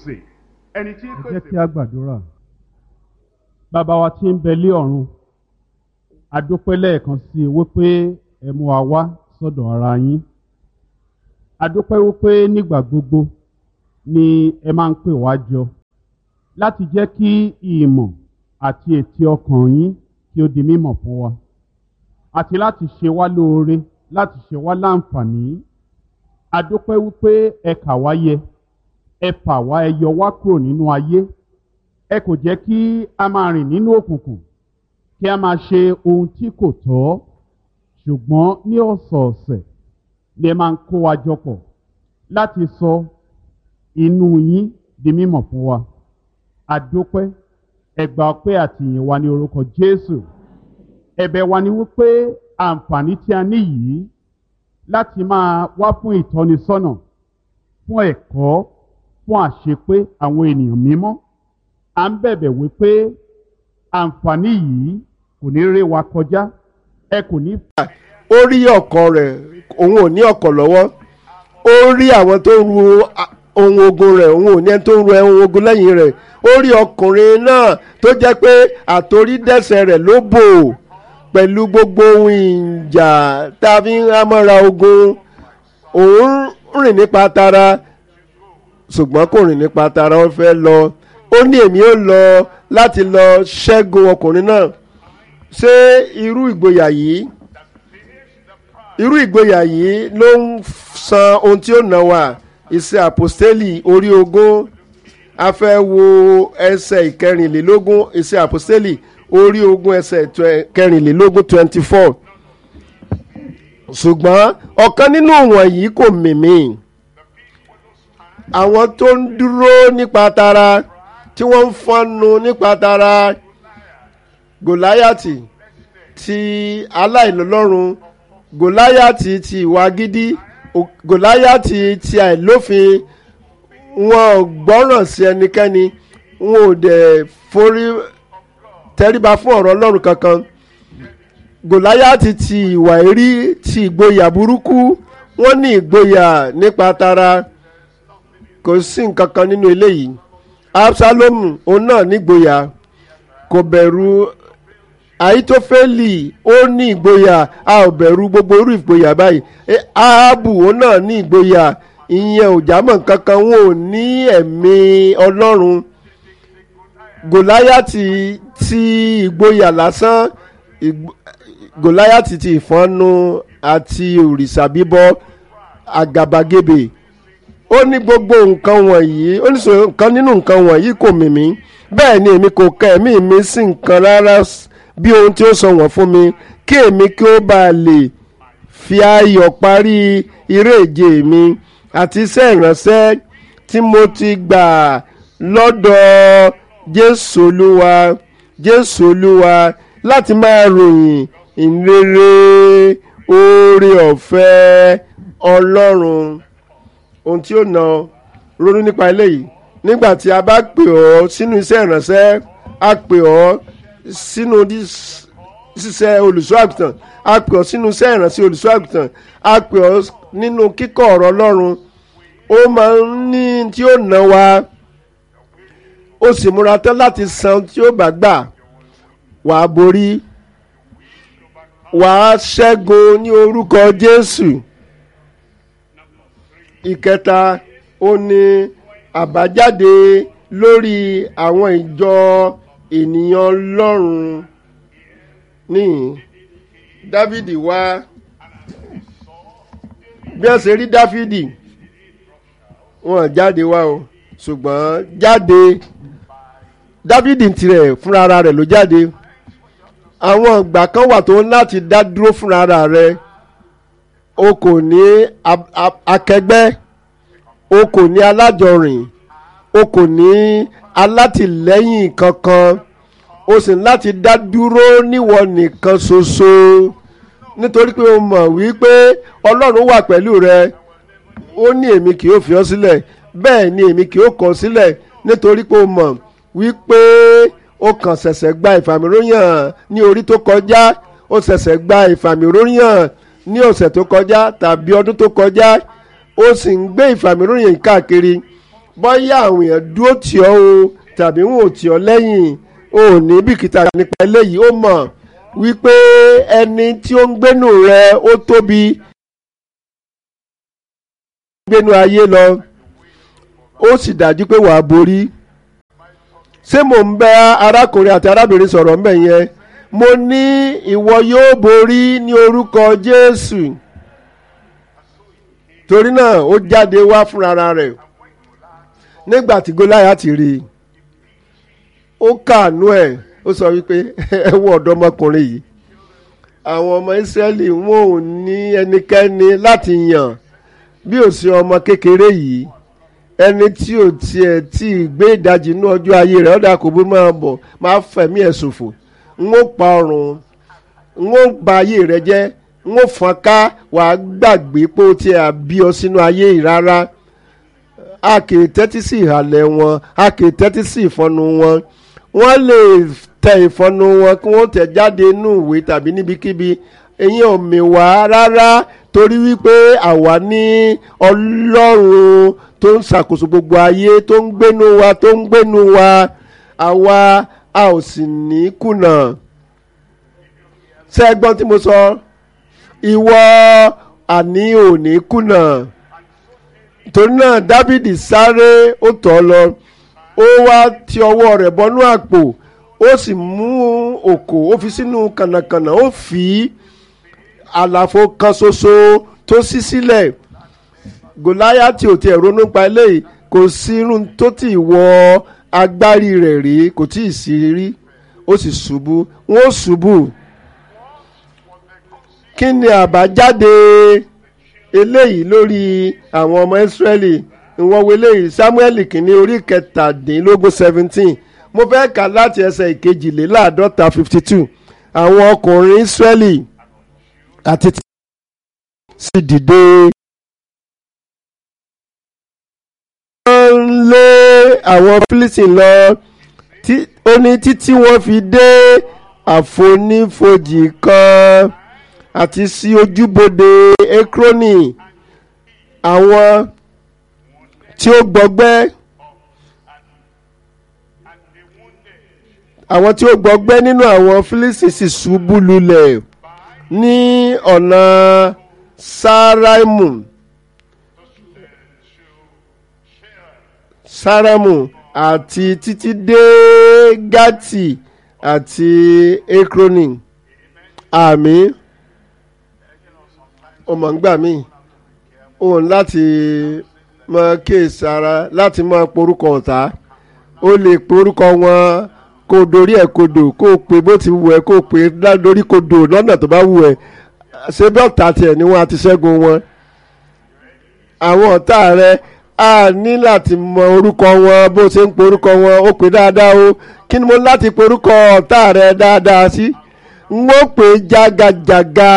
pèsè ẹni tí ń ẹ jẹ́ pèsè kí a gbàdúrà. bàbá wa tí ń bẹ lé ọ̀run a dúpẹ́ lẹ́ẹ̀kan sí i wípé ẹ mú wa wá sọ́dọ̀ ara yín a dúpẹ́ wípé nígbà gbogbo ni ẹ máa ń pè wá jọ láti jẹ́ kí ìmọ̀ àti ètí ọkàn yín kí ó di mímọ̀ fún wa àti láti ṣe wá lóore láti ṣe wá láǹfààní a dúpẹ́ wípé ẹ kà wá yẹ ẹ fà wá ẹ yọ wá kúrò nínú ayé ẹ kò jẹ́ kí a máa rìn nínú òkùnkùn kí a máa ṣe ohun tí kò tọ́ ṣùgbọ́n ní ọ̀sọ̀ọ̀sẹ̀ ni ẹ máa ń kó wa jọ pọ̀ láti sọ inú yín di mímọ̀ fún wa a dúpẹ́ ẹ gbà ọpẹ́ àtìyìn wa ní orúkọ Jésù ẹ̀bẹ̀ wa ni wípé àǹfààní tí a ní yìí láti máa wá fún ìtọ́nisọ́nà fún ẹ̀kọ́ fún àṣepé àwọn ènìyàn mímọ́ à ń bẹ̀bẹ̀ wípé àǹfààní yìí kò ní ré wa kọjá ẹ kò ní ó rí ọkọ rẹ̀ òun ò ní ọkọ̀ lọ́wọ́ ó rí àwọn tó ń ru a- ohun ogun rẹ̀ òun ò ní ẹni tó ń ru ohun ogun lẹ́yìn rẹ̀ ó rí ọkùnrin náà tó jẹ́ pé àtorídẹ́sẹ̀ rẹ̀ ló bò pẹ̀lú gbogbo ohun ìjà tá a fi ń hámọ́ra ogun òun rìn nípa tara ṣùgbọ́n kò rìn nípa tara ó fẹ́ lọ ó ní èmi ó lọ láti lọ ṣẹ́gun ọkùnrin náà ṣé irú ìgboyà yìí irú ìgboyà yìí ló ń san ohun tí ó nà wá iṣẹ́ àpòstélì orí ogún a fẹ́ wo ẹsẹ̀ ìkẹrìnlélógún iṣẹ́ àpòstélì orí ogún ẹsẹ̀ twe- kẹrìnlélógún twenty four ṣùgbọ́n ọ̀kan nínú wọ̀nyí kò mìmì àwọn tó ń dúró nípa tara tí wọ́n ń fọ́nnu nípa tara gòláyàtì ti aláìlọ́lọ́run gòláyàtì ti ìwà gidi o- gòláyàtì ti àìlófin wọn ò gbọ́ràn sí ẹnikẹ́ni wọn ò dẹ̀ forí tẹríba fún ọ̀rọ̀ ọlọ́run kankan gòláyàtì ti ìwà èrí ti ìgboyà burúkú wọ́n ní ìgboyà nípa tara kò sí nǹkan kan nínú eléyìí absalomu òun náà nígboyà kò bẹ̀rù àìtófẹ́lì ó ní ìgboyà a ò bẹ̀rù gbogbo irú ìgboyà báyìí Eh, ahabu òun náà ní ìgboyà ìyẹn ò jámọ́ kankan wọn ò ní ẹ̀mí ọlọ́run gòláyàtì ti ìgboyà lásán ìgb- gòláyàtì ti ìfọ́nú àti òrìṣà bíbọ àgàbàgebè ó ní gbogbo nǹkan wọ̀nyí ó ní sọ nǹkan nínú nǹkan wọ̀nyí kò mì mí bẹ́ẹ̀ ni èmi kò ka ẹ̀mí mi sí nǹkan rárá s- bí ohun tí ó sọ wọ́n fún mi kí èmi kí ó bá a lè fi ayọ̀ parí eré ìje mi àti iṣẹ́ ìránṣẹ́ tí mo ti gbà lọ́dọ̀ Jésù Olúwa Jésù Olúwa láti máa ròyìn ìrere oore ọ̀fẹ́ Ọlọ́run ohun tí ó na ronú nípa eléyìí nígbà tí a bá pè ọ́ sínú iṣẹ́ ìránṣẹ́ a pè ọ́ sínú dis- ṣíṣẹ́ olùṣọ́ àgùntàn a pè ọ́ sínú iṣẹ́ ìránṣẹ́ olùṣọ́ àgùntàn a pè ọ́ nínú kíkọ́ ọ̀rọ̀ Ọlọ́run ó máa ń ní tí ó ná wa ó sì múra tán láti san tí ó bá gbà wàá borí wàá ṣẹ́gun ní orúkọ Jésù ìkẹta ó ní àbájáde lórí àwọn ìjọ ènìyàn Ọlọ́run níhìn Dáfídì wá bí wọ́n ṣe rí Dáfídì wọ́n jáde wá o ṣùgbọ́n jáde Dáfídì tirẹ̀ fúnra ara rẹ̀ ló jáde àwọn ìgbà kan wà tó ń láti dá dúró fúnra ara rẹ̀ o kò ní a- a- akẹgbẹ́ o kò ní alájọrìn o kò ní alátìlẹ́yìn kankan o sì ní láti dá dúró níwọ nìkan ṣoṣo nítorí pé o mọ̀ wípé Ọlọ́run wà pẹ̀lú rẹ ó ní èmi kì yóò fi ọ́ sílẹ̀ bẹ́ẹ̀ ni èmi kì yóò kọ̀ ọ́ sílẹ̀ nítorí pé o mọ̀ wípé o kàn ṣẹ̀ṣẹ̀ gba ìfàmìróyàn ní orí tó kọjá o ṣẹ̀ṣẹ̀ gba ìfàmìróyàn ní ọ̀sẹ̀ tó kọjá tàbí ọdún tó kọjá ó sì ń gbé ìfàmìróyìn káàkiri bóyá àwọn èèyàn dúró tì ọ́ o tàbí wọn ò tì ọ́ lẹ́yìn o ò ní bìkítà nípa eléyìí ó mọ̀ wípé ẹni tí ó ń gbénu rẹ ó tóbi gbénu ayé lọ ó sì dájú pé wàá borí ṣé mò ń bẹ arákùnrin àti arábìnrin sọ̀rọ̀ ń bẹ̀ yẹn mo ní ìwọ yóò borí ní orúkọ Jésù torí náà ó jáde wá fúnra rẹ̀ nígbà tí Gòláyátì rí i ó kàánú ẹ̀ ó sọ wípé ẹ wo ọ̀dọ́mọkùnrin yìí àwọn ọmọ Ísírẹ́lì wọn ò ní ẹnikẹ́ni láti yàn bí ò sí ọmọ kékeré yìí ẹni tí ò tiẹ̀ tí ì gbé ìdajì inú ọjọ́ ayé rẹ̀ ọ̀dà kò bó máa bọ̀ máa fẹ̀mí ẹ̀ ṣòfò n ó pa ọrùn n ó ba ayé rẹ̀ jẹ́ n ó fọ́n ká wàá gbàgbé pé ó tiẹ̀ àbí ọ sínú ayé yìí rárá a kì í tẹ́tí sí ìhàlẹ̀ wọn a kì í tẹ́tí sí ìfọnu wọn wọ́n lè tẹ ìfọnu wọn kí wọ́n tẹ̀ jáde inú ìwé tàbí níbikíbi ẹ̀yin ò mì wá rárá torí wípé àwa ní ọlọ́run tó ń ṣàkóso gbogbo ayé tó ń gbénu wa tó ń gbénu wa àwa a ò sì ní kùnà ṣé ẹ gbọ́n tí mo sọ ìwọ àní ò ní kùnà torí náà Dáfídì sáré ó tọ̀ lọ ó wá ti ọwọ́ rẹ̀ bọ́nú àpò ó sì mú òkò ó fi sínú kànàkànà ó fi àlàfo kan ṣoṣo tó ṣí sílẹ̀ Gòláyátì ò tiẹ̀ ronú pa eléyìí kò sí irun tó ti wọ agbárí rẹ̀ rí kò tí ì sí rí ó sì ṣubú wọ́n ó ṣubú kí ni àbájáde eléyìí lórí àwọn ọmọ Ísírẹ́lì ìwọ̀n wo eléyìí Samuel kìíní orí kẹtàdínlógún seventeen mo fẹ́ kà láti ẹsẹ̀ ìkejìléláàádọ́ta fifty two àwọn ọkùnrin Ísírẹ́lì àti tí sì dìde. wọ́n ń lé àwọn Philistine lọ ó ní títí wọ́n fi dé àfonífojì kan àti sí ojúbodè Ekroni àwọn tí ó gbọgbẹ́ àwọn tí ó gbọgbẹ́ nínú àwọn Fílísì sì ṣubú lulẹ̀ ní ọ̀nà Sáraimu Sáraimu àti títí dé Gátì àti Ekroni àmín ọmọ ń gbà mí òun láti mọ kéèsára láti mọ porúkọ ọ̀tá ó lè porúkọ wọn kó dorí ẹ̀ kodò kó o pè bó ti wù ẹ́ kó o pè lórí kodò lọ́nà tó bá wù ẹ́ ṣé bí ọ̀tá tiẹ̀ ni wọ́n á ti ṣẹ́gun wọn. àwọn ọ̀tá rẹ̀ á ní láti mọ orúkọ wọn bó ṣe ń porúkọ wọn ó pè dáadáa o kí ni mo láti porúkọ ọ̀tá rẹ̀ dáadáa sí n ó pè jágajàga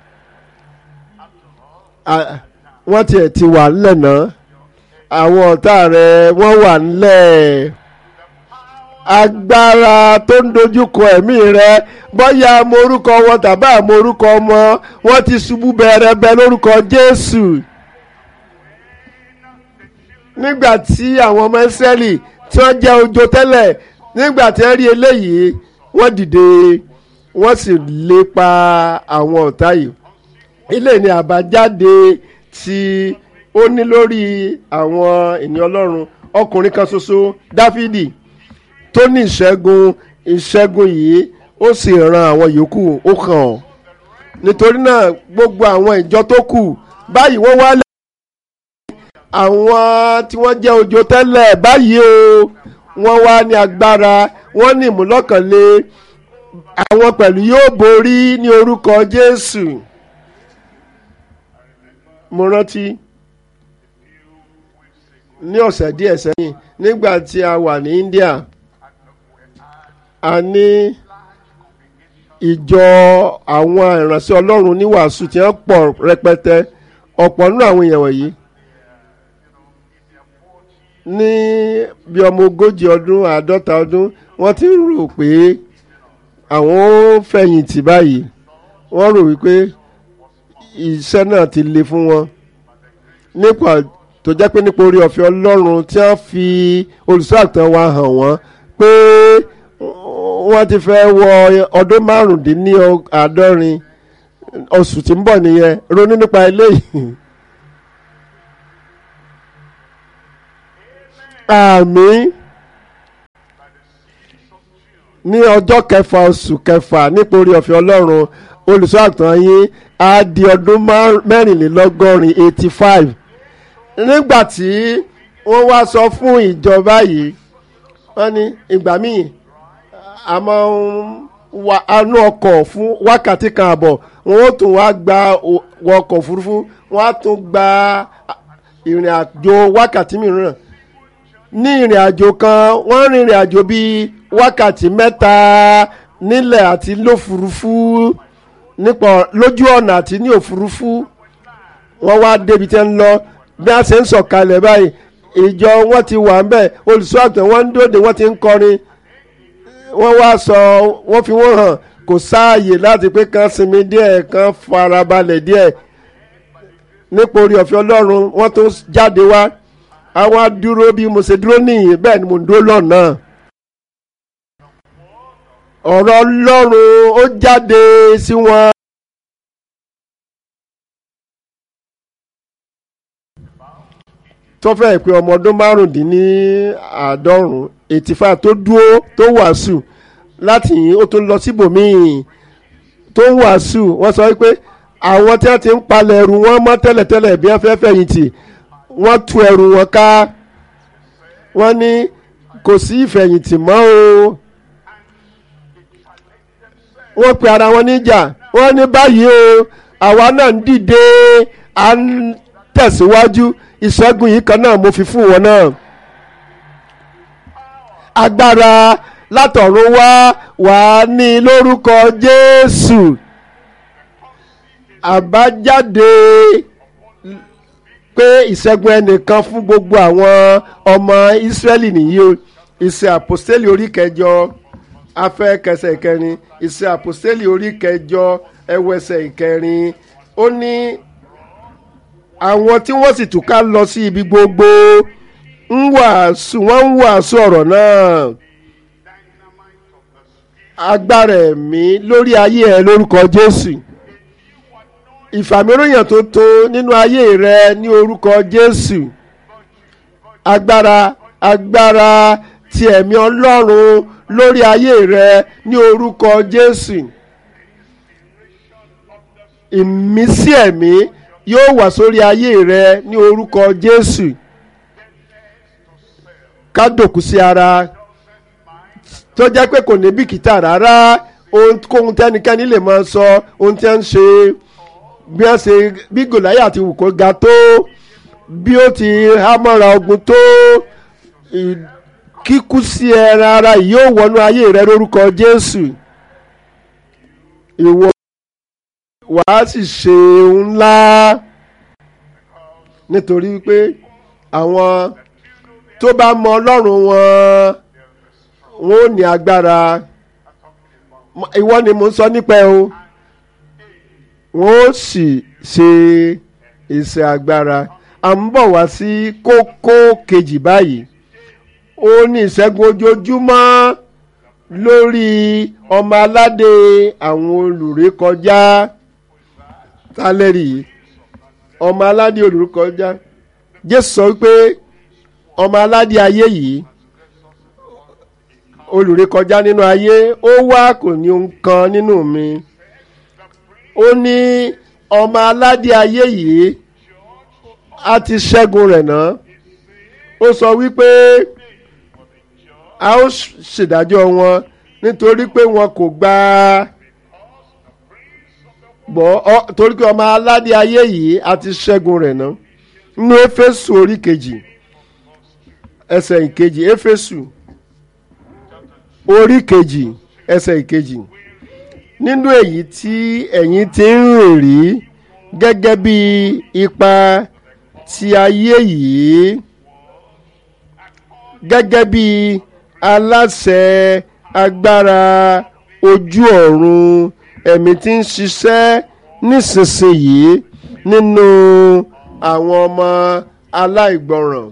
wọ́n tiẹ̀ ti wà ńlẹ̀ náà àwọn ọ̀tá rẹ̀ wọ́n wà ńlẹ̀ agbára tó ń dojúkọ ẹ̀mí rẹ̀ bóyá mo orúkọ wọn tàbí àmọ́ orúkọ ọmọ wọn ti ṣubú bẹ̀rẹ̀bẹ̀ lórúkọ Jésù nígbà tí àwọn ọmọ Ísírẹ́lì tí wọ́n jẹ́ ojo tẹ́lẹ̀ nígbà tí wọ́n rí eléyìí wọ́n dìde wọ́n sì lépa àwọn ọ̀tá yìí ilé ní àbájáde tí ó ní lórí àwọn ènìyàn ọlọ́run ọkùnrin kan ṣoṣo dáfídì tó ní ìṣẹ́gun ìṣẹ́gun yìí ó sì ran àwọn yòókù ó kàn ọ́ nítorí náà gbogbo àwọn ìjọ tó kù báyìí wọ́n wá lẹ́yìn àwọn tí wọ́n jẹ́ ojo tẹ́lẹ̀ báyìí o wọ́n wá ní agbára wọ́n ní ìmúlọ́kànlé àwọn pẹ̀lú yóò borí ní orúkọ jésù mo rántí ní ọ̀sẹ̀ díẹ̀ sẹ́yìn nígbà tí a wà ní India a ní ìjọ àwọn ìránṣẹ́ Ọlọ́run ní wàásù tí wọ́n pọ̀ rẹpẹtẹ ọ̀pọ̀ nínú àwọn èèyàn wọ̀nyí ní bí ọmọ ogójì ọdún àádọ́ta ọdún wọ́n ti ń rò pé àwọn ó fẹ̀yìntì báyìí wọ́n rò wípé iṣẹ́ náà ti le fún wọn nípa tó jẹ́ pé nípa orí ọ̀fẹ́ ọlọ́run tí wọ́n fi olùṣọ́ àgùntàn wa hàn wọ́n pé wọ́n ti fẹ́ wọ ọdún márùndínláàádọ́rin oṣù tí ń bọ̀ nìyẹn ronú nípa eléyìí. àmín ní ọjọ́ kẹfà oṣù kẹfà nípa orí ọ̀fẹ́ ọlọ́run olùṣọ́ àgùntàn yín á di ọdún mẹ́rìnlélọ́gọ́rin eighty five nígbà tí wọ́n wá sọ fún ìjọba yìí wọ́n ní ìgbà míì a máa ń wa anú ọkọ̀ fún wákàtí kan àbọ̀ wọ́n ó tún wá gba ọkọ̀ òfurufú wọ́n á tún gba ìrìn àjò wákàtí mìíràn ní ìrìn àjò kan wọ́n rin ìrìn àjò bíi wákàtí mẹ́ta nílẹ̀ àti lófurufú nípa lójú ọ̀nà àti ní òfurufú wọ́n wá débi tẹ́ ń lọ bí a ṣe ń sọ̀kalẹ̀ báyìí ìjọ wọn ti wà ń bẹ̀ olùṣọ́ àgùntàn wọn ń dòde wọ́n ti ń kọrin wọ́n wá sọ wọ́n fi wọ́n hàn kò sáàyè láti pé kán sinmi díẹ̀ kán farabalẹ̀ díẹ̀ nípa orí ọ̀fẹ́ ọlọ́run wọ́n tó jáde wá àwọn adúró bí mo ṣe dúró nìyí bẹ́ẹ̀ ni mo ń dúró lọ́nà. ọ̀rọ̀ ọlọ́run ó jáde sí wọn. tó fẹ́ pé ọmọ ọdún márùndínláàádọ́rùn eighty five tó dúró tó wàásù láti yìn ó tún lọ síbòmíì tó ń wàásù wọ́n sọ pé àwọn tí wọ́n ti ń palẹ̀ ẹrù wọn mọ́ tẹ́lẹ̀tẹ́lẹ̀ bí wọ́n fẹ́ fẹ̀yìntì wọ́n tú ẹrù wọn ká wọ́n ní kò sí ìfẹ̀yìntì mọ́ o wọ́n pe ara wọn níjà wọ́n ní báyìí o àwa náà ń dìde à ń tẹ̀síwájú ìṣẹ́gun yìí kan náà mo fi fún wọn náà agbára látọ̀run wá wà ní lórúkọ Jésù àbájáde pé ìṣẹ́gun ẹnìkan fún gbogbo àwọn ọmọ Ísírẹ́lì nìyí o ìṣe àpòstélì orí kẹjọ afẹ́ kẹsẹ̀ ìkẹrin ìṣe àpòstélì orí kẹjọ ẹwẹsẹ̀ ìkẹrin ó ní àwọn tí wọ́n sì túká lọ sí ibi gbogbo ń wàásù wọ́n ń wàásù ọ̀rọ̀ náà agbára ẹ̀mí lórí ayé ẹ lórúkọ Jésù ìfàmìíràn tó tó nínú ayé rẹ ní orúkọ Jésù agbára agbára ti ẹ̀mí Ọlọ́run lórí ayé rẹ ní orúkọ Jésù ìmísí ẹ̀mí yóò wà sórí ayé rẹ ní orúkọ Jésù ká dòkú sí ara tó jẹ́ pé kò ní bìkítà rárá ohunkóhun tẹ́nikẹ́ni lè máa sọ ohun tí wọ́n ń ṣe bí wọ́n ṣe bí Gòláyà ti wù kó ga tó bí ó ti hámọ́ra ogun tó kíkú sí ẹran ara yìí yóò wọnú ayé rẹ lórúkọ Jésù ìwọ wàá sì ṣe ńlá nítorí pé àwọn tó bá mọ Ọlọ́run wọn wọn ò ní agbára ìwọ ni mo ń sọ nípa ẹ o wọn ó sì ṣe iṣẹ́ agbára à ń bọ̀ wá sí kókó kejì báyìí ó ní ìṣẹ́gun ojoojúmọ́ lórí ọmọ aládé àwọn olùrékọjá tálẹ́rì ọmọ aládé olùrékọjá Jésù sọ pé ọmọ aládé ayé yìí olùrékọjá nínú ayé ó wá kò ní ohun kan nínú mi ó ní ọmọ aládé ayé yìí a ti ṣẹ́gun rẹ̀ náà ó sọ wípé a ó ṣèdájọ́ wọn nítorí pé wọn kò gba gbọ́ torí pé ọmọ aládé ayé yìí a ti ṣẹ́gun rẹ̀ náà nínú éfésù orí kejì ẹsẹ̀ ìkejì éfésù orí kejì ẹsẹ̀ ìkejì nínú èyí tí ẹ̀yin ti ń rìn rí gẹ́gẹ́ bí ipa ti ayé yìí gẹ́gẹ́ bí aláṣẹ agbára ojú ọ̀run ẹ̀mí tí ń ṣiṣẹ́ nísinsìnyí nínú àwọn ọmọ aláìgbọràn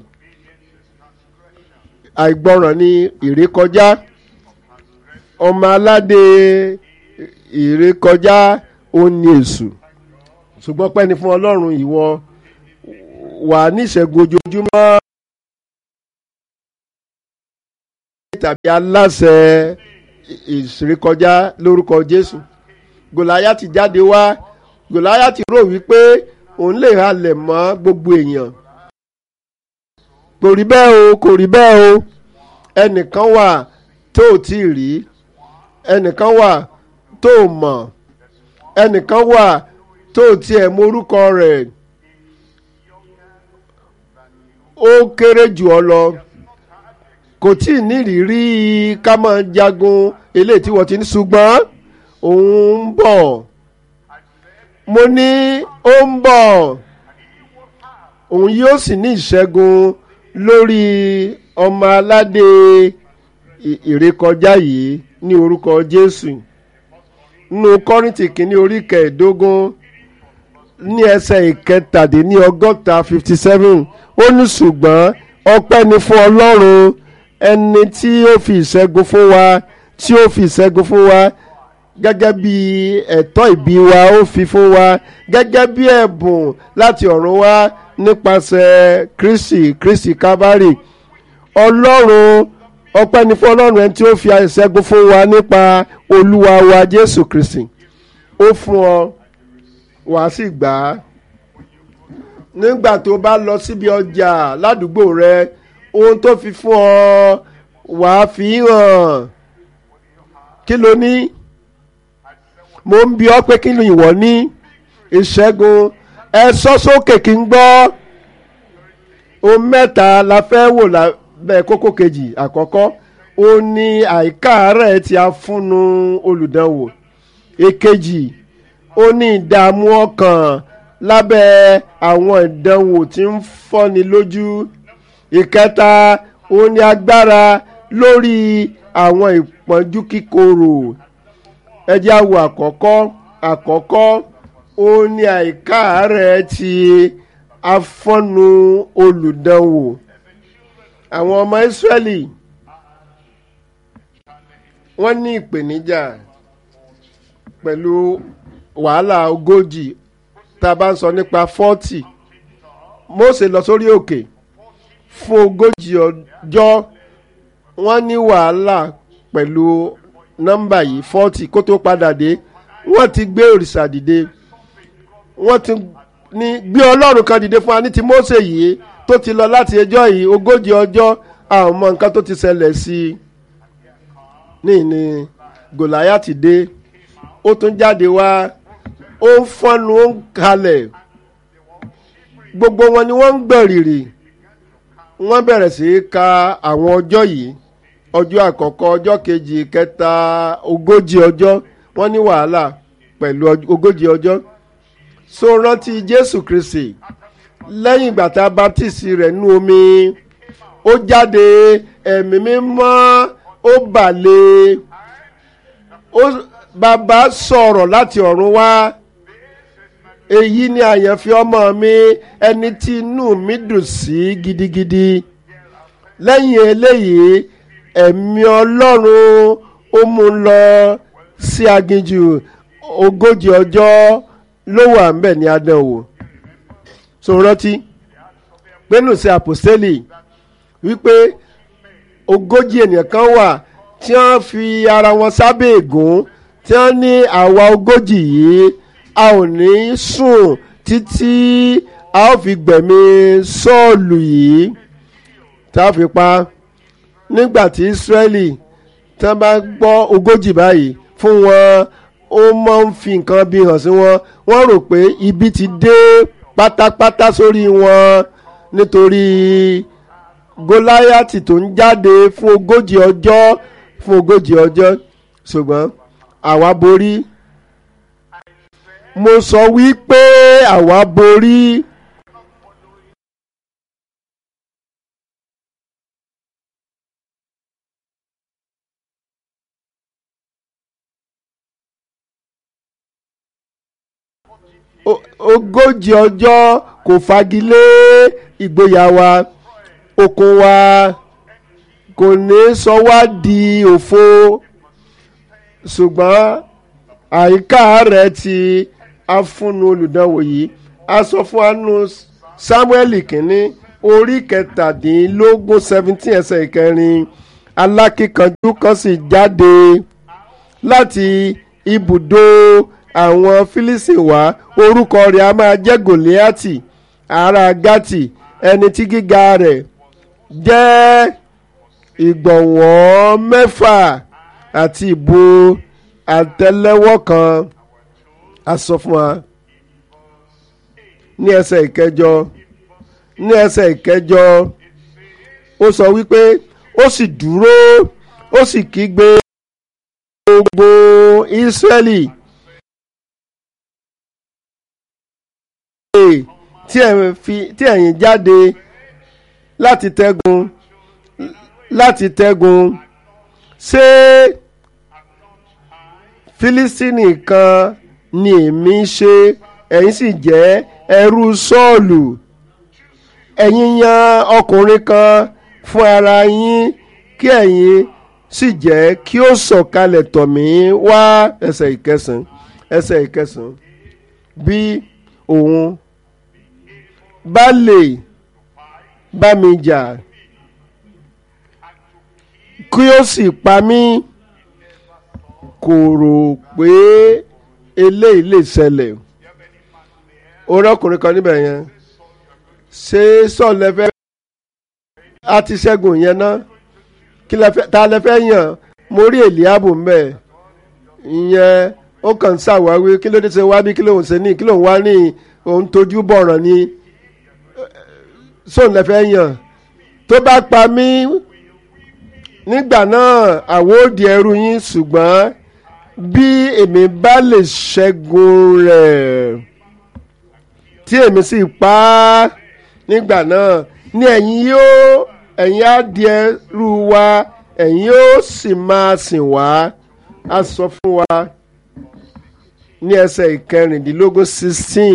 àìgbọràn ni ìrékọjá ọmọ aládé ìrékọjá ó ní èṣù ṣùgbọ́n pẹ́ni fún ọlọ́run ìwọ wà ní ìṣẹ́gun ojoojúmọ́ tàbí aláṣẹ ìṣèrékọjá lórúkọ jésù gòláyàtì jáde wá gòláyàtì rò wípé òun lè halẹ̀ mọ́ gbogbo èèyàn kò rí bẹ́ẹ̀ o kò rí bẹ́ẹ̀ o ẹnìkan wà tó ò tí ì rí ẹnìkan wà tó ò mọ̀ ẹnìkan wà tó ò tiẹ̀ morúkọ rẹ̀ ó kéré jù ọ lọ kò tí ì nírìírí ká máa jagun eléyìí tí wọ́n ti ní ṣùgbọ́n òun ń bọ̀ mo ní ó ń bọ̀ òun yóò sì ní ìṣẹ́gun lórí ọmọ aládé ìrékọjá yìí ní orúkọ Jésù nínú Kọ́ríńtì kìíní orí kẹẹ̀ẹ́dógún ní ẹsẹ̀ ìkẹtàdínní ọgọ́ta fifty seven ó ní ṣùgbọ́n ọpẹ́ ni fún Ọlọ́run ẹni tí ó fi ìṣẹ́gun fún wa tí ó fi ìṣẹ́gun fún wa gẹ́gẹ́ bí ẹ̀tọ́ ìbí wa ó fi fún wa gẹ́gẹ́ bí ẹ̀bùn láti ọ̀run wá nípasẹ̀ Kristi Kristi Kábárì Ọlọ́run ọpẹ́ ni fún Ọlọ́run ẹni tí ó fi ìṣẹ́gun fún wa nípa Olúwa wa Jésù Kristi ó fún ọ wàá sì gbà á nígbà tó bá lọ síbi ọjà ládùúgbò rẹ ohun tó fi fún ọ wàá fi hàn kí ló ní mo ń bi ọ́ pé kí ni ìwọ ní ìṣẹ́gun ẹ sọ sókè kí n gbọ́ ohun mẹ́ta la fẹ́ wò lábẹ́ kókó kejì àkọ́kọ́ ó ní àìkáàárẹ̀ tí a fúnnu olùdánwò èkejì ó ní ìdààmú ọkàn lábẹ́ àwọn ìdánwò tí ń fọ́ni lójú ìkẹta ó ní agbára lórí àwọn ìpọ́njú kíkorò ẹ jẹ́ á wo àkọ́kọ́ àkọ́kọ́ ó ní àìkáàárẹ̀ ti afọ́nu olùdánwò àwọn ọmọ Ísírẹ́lì wọ́n ní ìpèníjà pẹ̀lú wàhálà ogójì tá a bá ń sọ nípa fọ́tì Mósè lọ sórí òkè fún ogójì ọjọ́ wọ́n ní wàhálà pẹ̀lú nọ́mbà yìí fọ́tì kó tó padà dé wọ́n ti gbé òrìṣà dìde wọ́n ti ní gbé ọlọ́run kan dìde fún wa ní ti Mósè yìí tó ti lọ láti ẹjọ́ yìí ogójì ọjọ́ àwọn mọ nǹkan tó ti ṣẹlẹ̀ sí i ní ní Gòláyátì dé ó tún jáde wá ó ń fọ́nu ó ń kalẹ̀ gbogbo wọn ni wọ́n ń gbẹ̀rìrì wọ́n bẹ̀rẹ̀ sí í ka àwọn ọjọ́ yìí ọjọ́ àkọ́kọ́ ọjọ́ kejì kẹta ogójì ọjọ́ wọ́n ní wàhálà pẹ̀lú ogójì ọjọ́ so rántí Jésù Kristi lẹ́yìn ìgbà tá a baptisi rẹ̀ nú omi ó jáde ẹ̀mí mímọ́ ó balẹ̀ ó bàbá sọ̀rọ̀ láti ọ̀run wá èyí ni àyànfẹ́ ọmọ mi ẹni tí inú mi dùn sí gidigidi lẹ́yìn eléyìí ẹ̀mí ọlọ́run ó mú un lọ sí aginjù ogójì ọjọ́ ló wà ń bẹ̀ ní adánwò so rántí pẹ́nu sí àpòstélì wípé ogójì ènìyàn kan wà tí wọ́n fi ara wọn sábẹ́ ègún tí wọ́n ní àwa ogójì yìí a ò ní sùn títí a ó fi gbẹ̀mí sọ́ọ̀lù yìí tá a fi pa nígbà tí Ísírẹ́lì tí wọ́n bá gbọ́ ogójì báyìí fún wọn ó máa ń fi nǹkan bí hàn sí wọn wọ́n rò pé ibi ti dé pátápátá sórí wọn nítorí Gòláyátì tó ń jáde fún ogójì ọjọ́ fún ogójì ọjọ́ ṣùgbọ́n àwa borí mo sọ wípé àwa borí. ogójì ọjọ́ kò fagilé ìgboyà wa okun wa kò ní sọ wá di òfo ṣùgbọ́n àyíká rẹ̀ ti afúnnu olùdánwò yìí a sọ fún anu samuel kínní orí kẹtàdínlógún seventeen ẹsẹ̀ ìkẹrin alákìkanjú kan sì jáde láti ibùdó àwọn fílísì wá orúkọ rẹ̀ a máa jẹ́ gòlíátì ará gátì ẹni tí gíga rẹ̀ jẹ́ ìgbọ̀nwọ́ mẹ́fà àti ìbò àtẹ́lẹwọ́ kan a sọ fún wa ní ẹsẹ̀ ìkẹjọ ní ẹsẹ̀ ìkẹjọ ó sọ wípé ó sì dúró ó sì kígbe gbogbo Ísírẹ́lì tí ẹ̀yin jáde láti tẹ́gun láti tẹ́gun ṣé Fílístínì kan ni èmi ṣe ẹ̀yin sì jẹ́ ẹrú Sọ́ọ̀lù ẹ̀yin yan ọkùnrin kan fún ara yín kí ẹ̀yin sì jẹ́ kí ó sọ̀kalẹ̀ tọ̀ mí wá ẹsẹ̀ ìkẹsàn ẹsẹ̀ ìkẹsàn bí òun bá lè bá mi jà kí ó sì pa mí kò rò pé eléyìí lè ṣẹlẹ̀ orí ọkùnrin kan níbẹ̀ yẹn ṣé sọ̀lẹ̀ fẹ́ a ti ṣẹ́gun yẹn ná kí lẹ fẹ́ ta lẹ fẹ́ yàn mo rí èlíàbù mbẹ̀ ìyẹn ó kàn ń ṣàwáwí kí ló dé ṣe wá bí kí lóun ṣe ní kí lóun wá ní òun tójú bọ̀ràn ni sóun lẹ fẹ́ yàn tó bá pa mí nígbà náà àwo di ẹrú yín ṣùgbọ́n bí èmi bá lè ṣẹ́gun rẹ̀ tí èmi sì pa á nígbà náà ní ẹ̀yin yóò ẹ̀yin á di ẹrú wa ẹ̀yin yóò sì máa sìn wá a sọ fún wa ní ẹsẹ̀ ìkẹrìndínlógún sixteen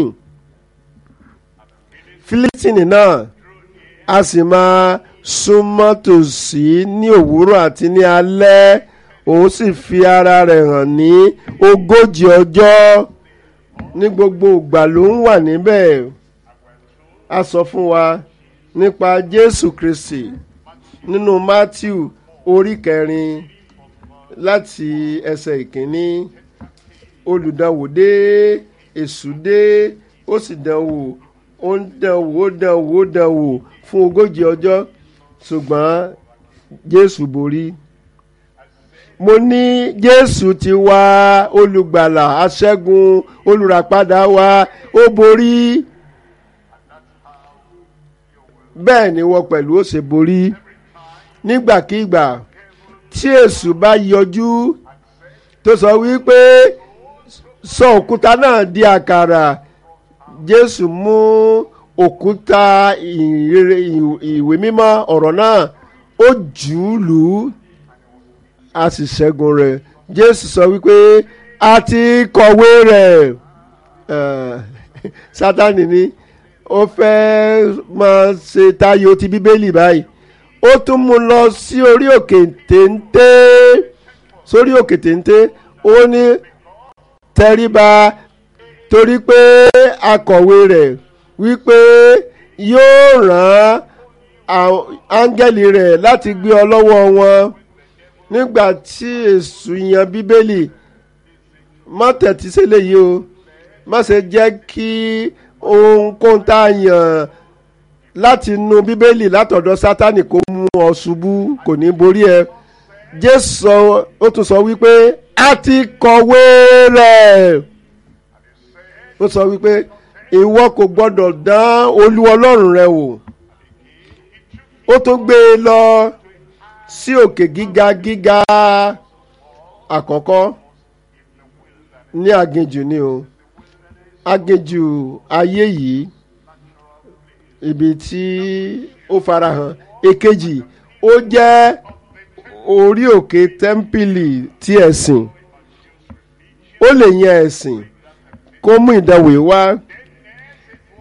Fílístínì náà a sì máa súnmọ́ tòsí ní òwúrọ̀ àti ní alẹ́ òun sì fi ara rẹ̀ hàn ní ogójì ọjọ́ ní gbogbo ìgbà ló ń wà níbẹ̀ a sọ fún wa nípa Jésù Kristi nínú Matthew orí kẹrin láti ẹsẹ̀ ìkíní olùdánwò dé èṣù dé ó sì dánwò ó ń dánwò ó dánwò ó dánwò fún ogójì ọjọ́ ṣùgbọ́n Jésù borí mo ní Jésù ti wá olùgbàlà aṣẹ́gun olùràpadà wa ó borí bẹ́ẹ̀ ni wọ́n pẹ̀lú ó ṣe borí nígbàkigbà tí èṣù bá yọjú tó sọ wípé sọ òkúta náà di àkàrà Jésù mú òkúta ìwé mímọ́ ọ̀rọ̀ náà ó jù ú lù ú a sì ṣẹ́gun rẹ̀ Jésù sọ wípé a ti kọ̀wé rẹ̀ Sátánì ni ó fẹ́ máa ṣe tayọ ti Bíbélì báyìí ó tún mú lọ sí orí òkè téńté sórí òkè téńté ó ní tẹríba torí pé akọ̀wé rẹ̀ wípé yóò rán áńgẹ́lì rẹ̀ láti gbé ọ lọ́wọ́ wọn nígbà tí èṣù yan bíbélì má tẹ̀tí sílẹ̀ yìí o má ṣe jẹ́ kí ohunkóhun tá a yàn láti nu bíbélì látọ̀dọ̀ sátánì kó mú ọ ṣubú kò ní borí ẹ jésù sọ ó tún sọ wípé a ti kọ̀wé rẹ̀ ó sọ wípé ìwọ kò gbọ́dọ̀ dán olú ọlọ́run rẹ wò ó tún gbé e lọ sí òkè gíga gíga àkọ́kọ́ ní aginjù ni o aginjù ayé yìí ibi tí ó farahàn èkejì ó jẹ́ orí òkè tẹ́ḿpìlì tí ẹ̀sìn ó lè yan ẹ̀sìn kó mú ìdánwò wá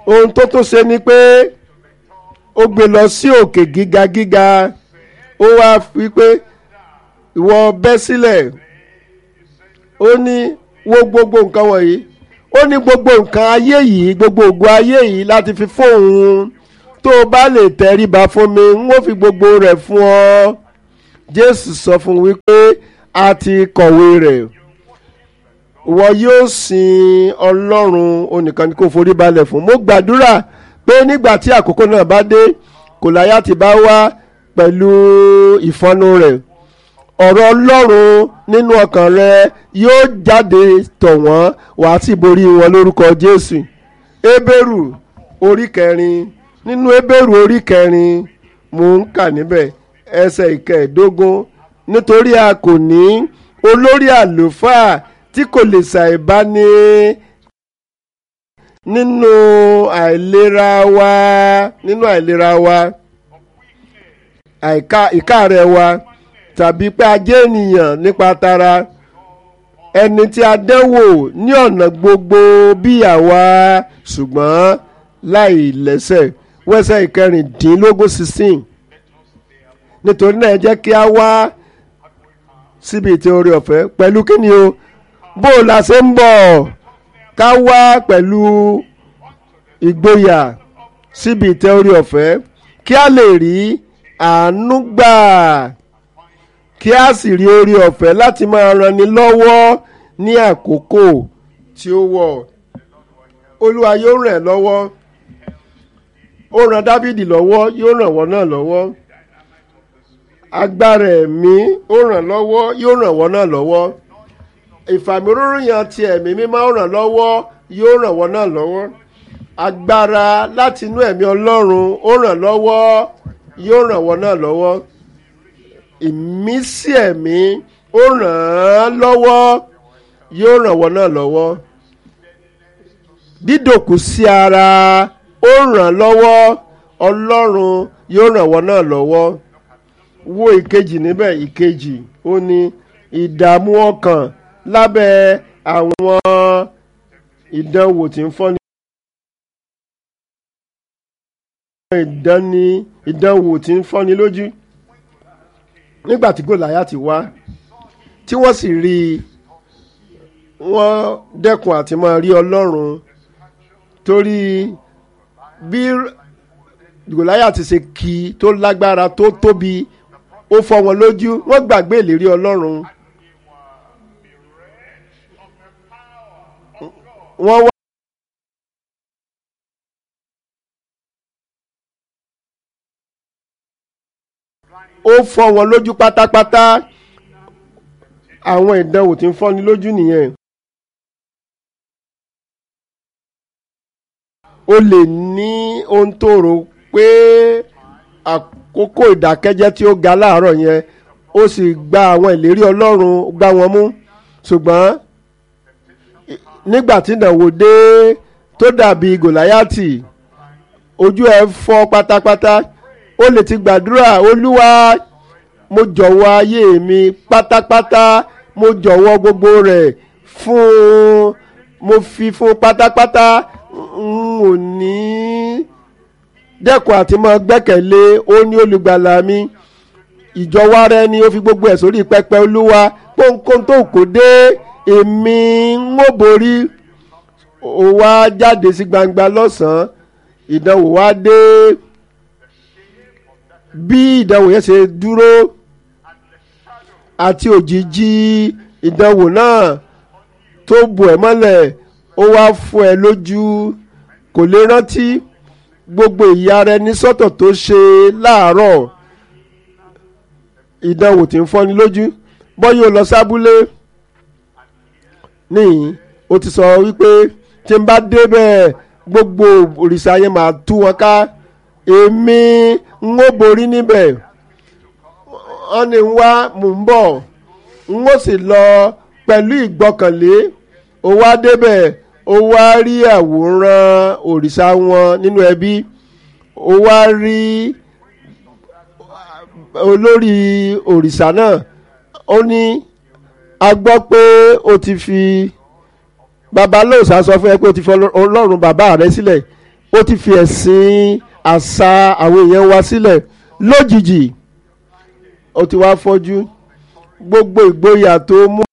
ohun tó tún ṣe ni pé ó gbé lọ sí òkè gíga gíga ó wá fi pé ìwọ bẹ́ sílẹ̀ ó ní wo gbogbo nǹkan wọ̀nyí ó ní gbogbo nǹkan ayé yìí gbogbo ògùn ayé yìí láti fi fóun tó o bá lè tẹríba fún mi n ó fi gbogbo rẹ̀ fún ọ jésù sọ fún wípé a ti kọ̀wé rẹ̀ wọ́n yóò sin ọlọ́run onìkan ni kò forí balẹ̀ fún mo gbàdúrà pé nígbà tí àkókò náà bá dé Gòláyátì bá wá pẹ̀lú ìfọ́nú rẹ̀ ọ̀rọ̀ ọlọ́run nínú ọkàn rẹ yóò jáde tọ̀ wọ́n wàá sì borí wọn lórúkọ jésù Hébérù orí kẹrin nínú Hébérù orí kẹrin mò ń kà níbẹ̀ ẹsẹ̀ ìkẹẹ̀ẹ́dógún nítorí a kò ní olórí àlùfáà tí kò lè ṣàìbáni nínú àìlera wa nínú àìlera wa àìká ìkáàrẹ̀ wa tàbí pé a jẹ́ ènìyàn nípa tara ẹni tí a dẹ́wò ní ọ̀nà gbogbo bí àwa ṣùgbọ́n láì lẹ́sẹ̀ wẹ́sẹ̀ ìkẹrìndínlógún sixteen nítorí náà ẹ jẹ́ kí a wá síbi ìtẹ́ orí ọ̀fẹ́ pẹ̀lú kíni o bó o la ṣe ń bọ̀ ká wá pẹ̀lú ìgboyà síbi ìtẹ́ orí ọ̀fẹ́ kí a lè rí àánú gbà kí a sì rí orí ọ̀fẹ́ láti máa ranni lọ́wọ́ ní àkókò tí ó wọ̀ olúwa yóò ràn ẹ́ lọ́wọ́ ó ran dávìdì lọ́wọ́ yóò ràn wọ́n náà lọ́wọ́ agbára ẹ̀mí ó ràn lọ́wọ́ yóò ràn wọ́n náà lọ́wọ́ ìfàmìróróyàn ti ẹ̀mí mímọ́ ó ràn lọ́wọ́ yóò ràn wọ́n náà lọ́wọ́ agbára láti inú ẹ̀mí ọlọ́run ó ràn lọ́wọ́ yóò ràn wọ́n náà lọ́wọ́ ìmísí ẹ̀mí ó ràn án lọ́wọ́ yóò ràn wọ́n náà lọ́wọ́ dídòkú sí ara ó ràn lọ́wọ́ ọlọ́run yóò ràn wọ́n náà lọ́wọ́ wo ìkejì níbẹ̀ ìkejì ó ní ìdààmú ọkàn lábẹ́ àwọn ìdánwò tí ń fọ́ni. ìdánni ìdánwò tí ń fọ́ni lójú nígbà tí Gòláyátì wá tí wọ́n sì rí i wọ́n dẹ́kun àti máa rí Ọlọ́run torí bí Gòláyátì ṣe kì í tó lágbára tó tóbi ó fọ́ wọn lójú wọ́n gbàgbé ìlérí Ọlọ́run wọ́n wá. ó fọ́ wọn lójú pátápátá àwọn ìdánwò tí ń fọ́ni lójú nìyẹn. o lè ní ohun tó rò pé àkókò ìdákẹ́jẹ́ tí ó ga láàárọ̀ yẹn ó sì gba àwọn ìlérí Ọlọ́run gbá wọn mú ṣùgbọ́n nígbà tí ìdánwò dé tó dàbí Gòláyátì ojú ẹ̀ fọ́ pátápátá ó lè ti gbàdúrà Olúwa mo jọ̀wọ́ ayé mi pátápátá mo jọ̀wọ́ gbogbo rẹ̀ fún mo fi fún pátápátá n ò ní dẹ́kun àti máa gbẹ́kẹ̀lé ó ní olùgbàlà mi ìjọwọ́ ara ẹni ó fi gbogbo ẹ̀ sórí pẹpẹ Olúwa pọ́nkọ́n tó kò dé èmi ń ó borí ó wá jáde sí gbangba lọ́sàn-án ìdánwò wá dé bí ìdánwò yẹn ṣe dúró àti òjìji ìdánwò náà tó bù ẹ́ mọ́lẹ̀ ó wá fọ́ ẹ lójú kò lè rántí gbogbo ìyà rẹ ní sọ́tọ̀ tó ṣe láàárọ̀ ìdánwò tí ń fọ́ni lójú bọ́yì ó lọ sábúlé níyìn ó ti sọ wípé tí n bá débẹ̀ gbogbo òrìṣà yẹn máa tú wọn ká èmi ń ó borí níbẹ̀ wọ́n ní ń wá mò ń bọ̀ ń ó sì lọ pẹ̀lú ìgbọ́kànlé ó wá débẹ̀ ó wá rí àwòrán òrìṣà wọn nínú ẹbí ó wá rí olórí òrìṣà náà ó ní a gbọ́ pé ó ti fi babalóòsà sọ fún ẹ pé ó ti fi ọlọ́run bàbá rẹ sílẹ̀ ó ti fi ẹ̀sìn àṣà àwọn èèyàn wa sílẹ̀ lójijì ó ti wá fọ́jú gbogbo ìgboyà tó mú